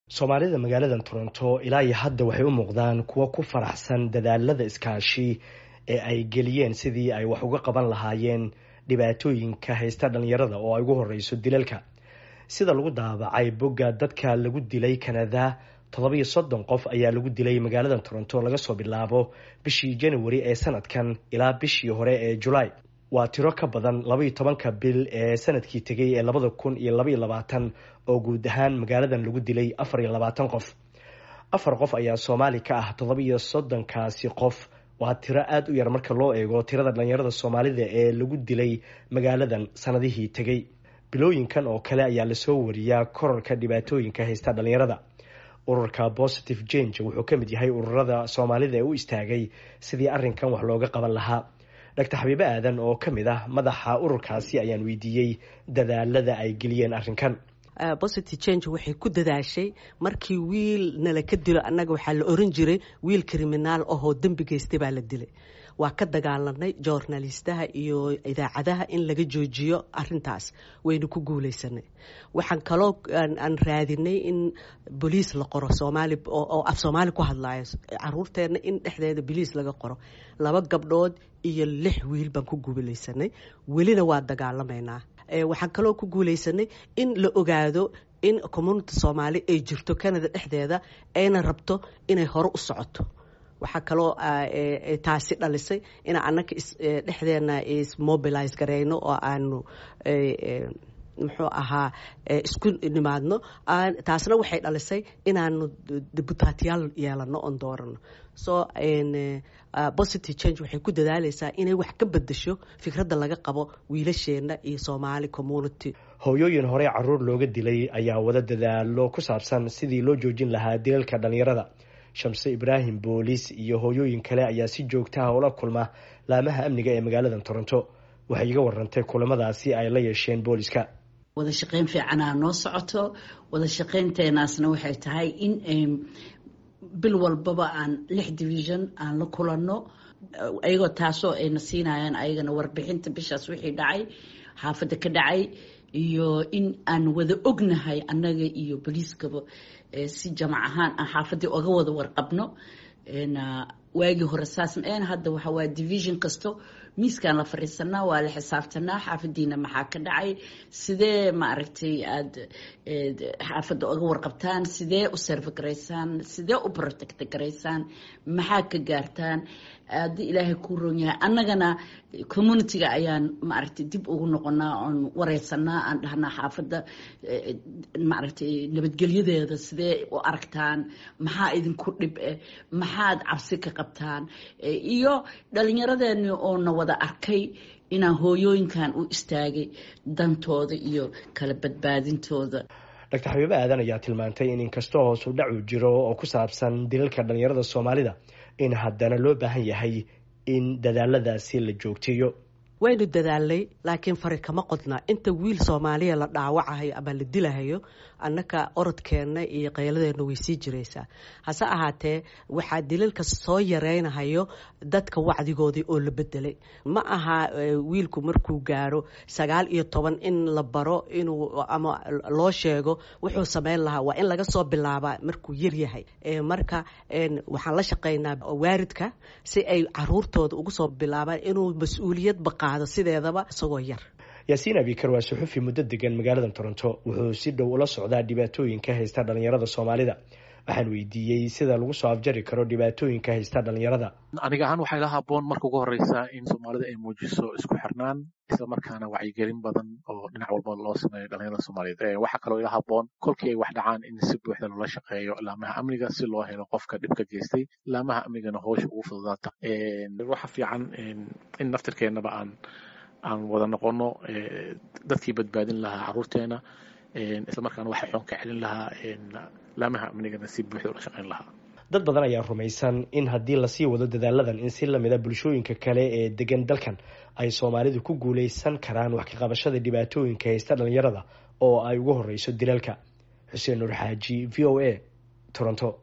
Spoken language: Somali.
soomaalida magaalada toronto ilaa iyo hadda waxay u muuqdaan kuwo ku faraxsan dadaalada iskaashi ee ay geliyeen sidii ay wax uga qaban lahaayeen dhibaatooyinka haysta dhalinyarada oo ay ugu horeyso dilalka sida lagu daabacay bogga dadka lagu dilay kanada toddobiyo soddon qof ayaa lagu dilay magaalada toronto laga soo bilaabo bishii january ee sanadkan ilaa bishii hore ee julaay waa tiro ka badan labaiyo tobanka bil ee sanadkii tegay ee labada kun iyo labaiyo labaatan oo guud ahaan magaaladan lagu dilay afar iyo labaatan qof afar qof ayaa soomaali ka ah toddobiyo soddonkaasi qof waa tiro aada u yar marka loo eego tirada dhalinyarada soomaalida ee lagu dilay magaaladan sanadihii tegay bilooyinkan oo kale ayaa lasoo wariyaa korarka dhibaatooyinka haysta dhalinyarada ururka positive change wuxuu ka mid yahay ururada soomaalida ee u istaagay sidii arrinkan wax looga qaban lahaa doctor xabiibe aadan oo ka mid ah madaxa ururkaasi ayaan weydiiyey dadaalada ay geliyeen arrinkan positive change waxay ku dadaashay markii wiil nala ka dilo annaga waxaa la oran jiray wiil kriminaal ahoo dembi geystay baa la dilay waa ka dagaalanay journalistaha iyo idaacadaha in laga joojiyo arintaas waynu ku guuleysanay waxaan kaloo aan raadinay in boliis la qoro soomaali oo af soomaali ku hadlayo caruurteena in dhexdeeda boliis laga qoro laba gabdhood iyo lix wiil baan ku guuleysanay welina waa dagaalamaynaa waxaan kaloo ku guuleysanay in la ogaado in community soomaali ay jirto canada dhexdeeda ayna rabto inay hore u socoto waxaa kaloo taasi dhalisay inaan annaga dhexdeena ismobilise gareyno oo aanu muxuu ahaa isku nimaadno taasna waxay dhalisay inaanu dibutaatiyaal yeelano oon doorano so positive change waxay ku dadaaleysaa inay wax ka bedesho fikradda laga qabo wiilasheena iyo soomaali community hooyooyin horey caruur looga dilay ayaa wada dadaalo ku saabsan sidii loo joojin lahaa dilalka dhalinyarada shamse ibraahim booliis iyo hooyooyin kale ayaa si joogtaha ula kulma laamaha amniga ee magaalada toronto waxay iga warantay kulamadaasi ay la yeesheen booliska wada shaqeyn fiicanaa noo socoto wada shaqeynteenaasna waxay tahay in bil walbaba aan lix division aan la kulanno ayagoo taasoo ayna siinayaan ayagana warbixinta bishaas wixii dhacay xaafadda ka dhacay iyo in aan wada ognahay annaga iyo boliiskaba si jamac ahaan aan xaafaddii oga wada warqabno waagii hore saasn n hadda waxa waa division kasto miiskaan la fadhiisanaa waa la xisaabtanaa xaafadiina maxaa ka dhacay sidee maaragtay aada xaafadda oga warqabtaan sidee u serve garaysaan sidee u protect garaysaan maxaa ka gaartaan haddii ilaahay kuu roon yahay annagana communitiga ayaan maaragtay dib ugu noqonaa oon wareysanaa aan dhahnaa xaafadda maaragtay nabadgelyadeeda sidee u aragtaan maxaa idinku dhib eh maxaad cabsi ka qabtaan iyo dhalinyaradeenii oona wada arkay inaan hooyooyinkan u istaagay dantooda iyo kala badbaadintooda doctor xabiibe aadan ayaa tilmaantay in inkastoo hoosu dhacu jiro oo ku saabsan dilalka dhalinyarada soomaalida in haddana loo baahan yahay in dadaaladaasi la joogteeyo waynu dadaalnay laakiin fari kama qodna inta wiil soomaaliya la dhaawacahayo ama la dilahayo annaka orodkeenna iyo qayladeenna way sii jiraysaa hase ahaatee waxaa dilalka soo yareynahayo dadka wacdigoodii oo la bedelay ma aha wiilku markuu gaaro sagaal iyo toban in la baro inuu ama loo sheego wuxuu sameyn lahaa waa in laga soo bilaabaa markuu yaryahay marka waxaan la shaqeynaa waaridka si ay caruurtooda ugu soo bilaabaan inuu mas-uuliyadba qaado sideedaba isagoo yar yaasiin abikar waa suxufi muddo degan magaalada toronto wuxuu si dhow ula socdaa dhibaatooyinka haysta dhalinyarada soomaalida waxaan weydiiyey sida lagu soo afjari karo dhibaatooyinka haysta dhalinyarada aniga ahaan waxay la haboon marka ugu horeysa in soomaalida ay muujiso isku xirnaan isla markaana wacyigelin badan oo dhinac walba loo sameeyo dhalinyarada soomaaliyeed waxaa kaloo ila haboon kolkii ay wax dhacaan in si buuxda loola shaqeeyo laamaha amniga si loo helo qofka dhibka geystay laamaha amnigana hoosha ugu fududaata waxa fiican in naftirkeenaba aan aan wada noqono dadkii badbaadin lahaa caruurteena isla markaana waxa xoon ka celin lahaa laamaha amnigana si buuxda ula shaqeyn lahaa dad badan ayaa rumaysan in haddii lasii wado dadaaladan in si lamida bulshooyinka kale ee degan dalkan ay soomaalidu ku guuleysan karaan wax ka qabashada dhibaatooyinka haysta dhalinyarada oo ay ugu horeyso dilalka xuseen nuur xaaji v o a toronto